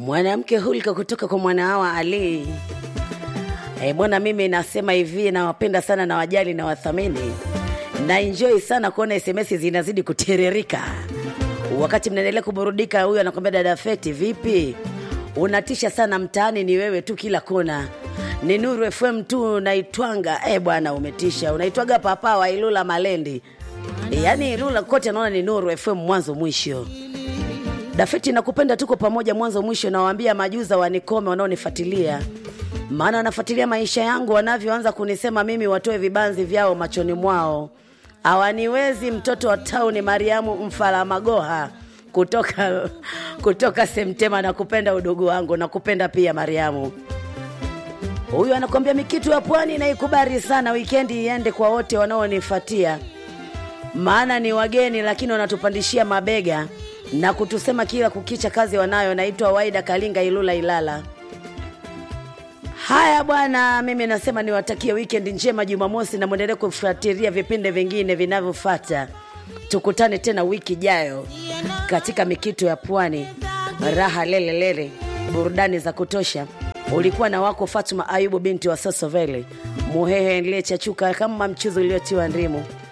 mwanamke hulka kutoka kwa mwanahawa Ali. E, bwana, mimi nasema hivi, nawapenda sana na wajali na wathamini na enjoy sana kuona SMS zinazidi kutiririka wakati mnaendelea kuburudika. Huyu anakwambia dada Feti, vipi? Unatisha sana mtaani, ni wewe tu kila kona ni Nuru FM tu unaitwanga. E bwana, umetisha, unaitwaga papa wa Ilula Malendi, yaani Ilula kote naona ni Nuru FM mwanzo mwisho. Dafeti, nakupenda, tuko pamoja mwanzo mwisho. Nawaambia majuza wanikome wanaonifuatilia, maana wanafuatilia maisha yangu, wanavyoanza kunisema mimi, watoe vibanzi vyao machoni mwao. Hawaniwezi. Mtoto wa tauni, Mariamu Mfala Magoha kutoka kutoka Semtema. Nakupenda udugu wangu, nakupenda pia Mariamu. Huyu anakwambia mikitu ya pwani naikubali sana, wikendi iende kwa wote wanaonifuatia, maana ni wageni lakini wanatupandishia mabega na kutusema kila kukicha kazi wanayo. Naitwa Waida Kalinga, Ilula, Ilala. Haya bwana, mimi nasema niwatakie wikendi njema, Jumamosi, na mwendelee kufuatilia vipindi vingine vinavyofuata. Tukutane tena wiki ijayo katika mikitu ya pwani, raha lelelele, burudani za kutosha. Ulikuwa na wako Fatuma Ayubu binti wa Sosovele, Muhehe niliyechachuka kama mchuzi uliotiwa ndimu.